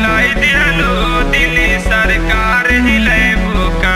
हिलाई दिहलो दिल्ली सरकार हिले बुका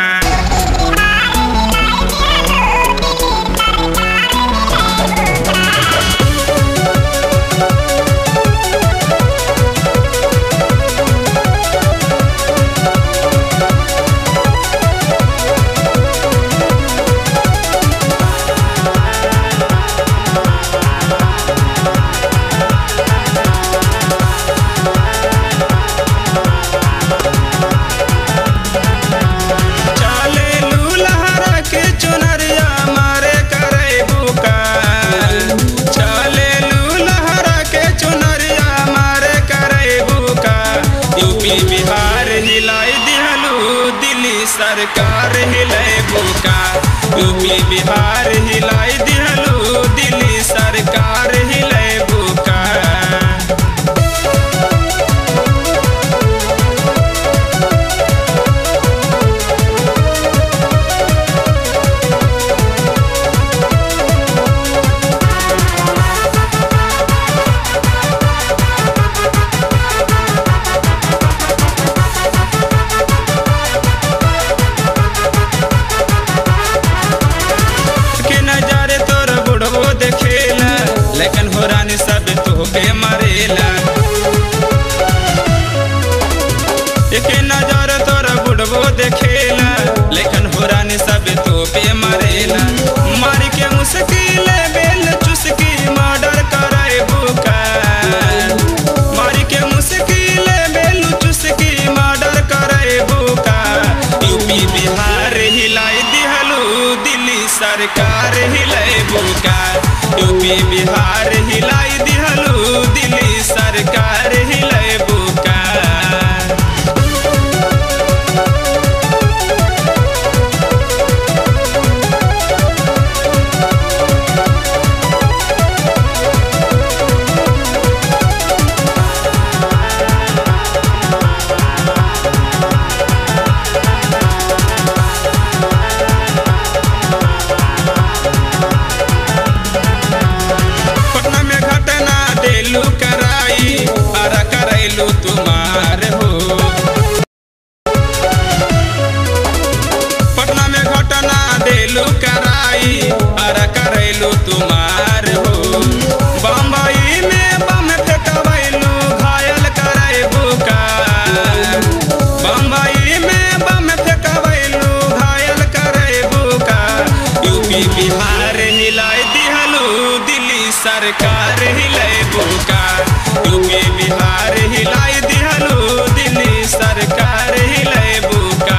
चले लूलहरा के चुनरिया मारे करे बुका चले लूलहरा के चुनरिया मारे करे बुका यूपी बिहार हिलाई दिहलू दिल्ली सरकार हिलाई बुका यूपी बिहार हिलाई दिहलू दिल्ली सरकार हिलाई बुका के नजारे तोर बुढ़बो देखेला लेकिन हो रानी सब तोहके मरेला के नजर तोर बुढ़बो देखेला लेकिन हो रानी सब तोहके मरेला मारी के मुश्किल बेल चुस्की मर्डर करे बुका मारी के मुश्किल बेल चुस्की मर्डर करे बुका यूपी बिहार हिलाई दिहलू दिल्ली सरकार हिलाई बुका यूपी बिहार हिलाई दिहलू दिल्ली सरकार हिलाई बुका पटना में घटना देलू कराई अरा करैलू तुम्हार हो पटना में घटना देलू कराई अरा करैलू तुम्हार हो बम्बई में बम फेंकबैलू घायल कराई बुका बम्बई में बम फेंकबैलू घायल कराई बुका यूपी बिहार हिलाई दिहलू दिल्ली सरकार हिलाई बुका यूपी बिहार हिलाई दिहलू दिल्ली सरकार हिलाई बुका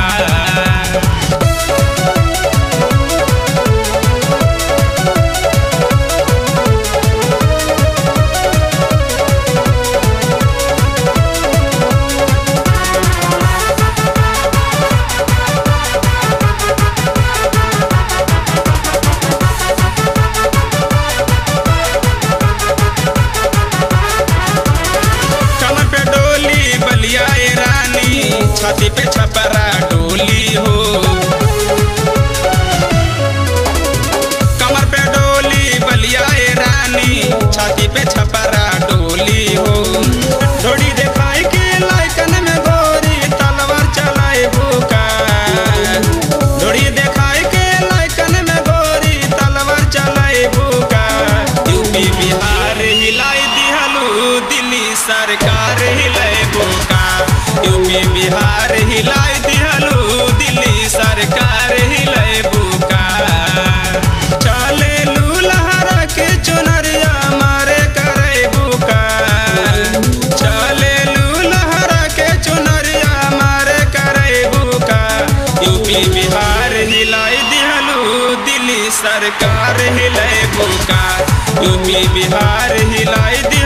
कमर पे डोली बलिया ए रानी छाती पे छपरा डोली हो कमर पे डोली बलिया ए रानी छाती पे छपरा डोली हो डोरी दिखाई के लाइकन में गोरी तलवार चलाए बुका डोरी दिखाई के लाइकन में गोरी तलवार चलाए बुका यूपी बिहार हिलाई दिहलू दिल्ली सरकार हिलाई बुका यूपी बिहार हिलाई दिहलू दिल्ली सरकार हिलाई बुका चले लूलहरा के चुनरिया मारे करे बुका चले लूलहरा के चुनरिया मारे करे बुका यूपी बिहार हिलाई दिहलू दिल्ली सरकार हिलाई बुका यूपी बिहार हिलाई दिहलू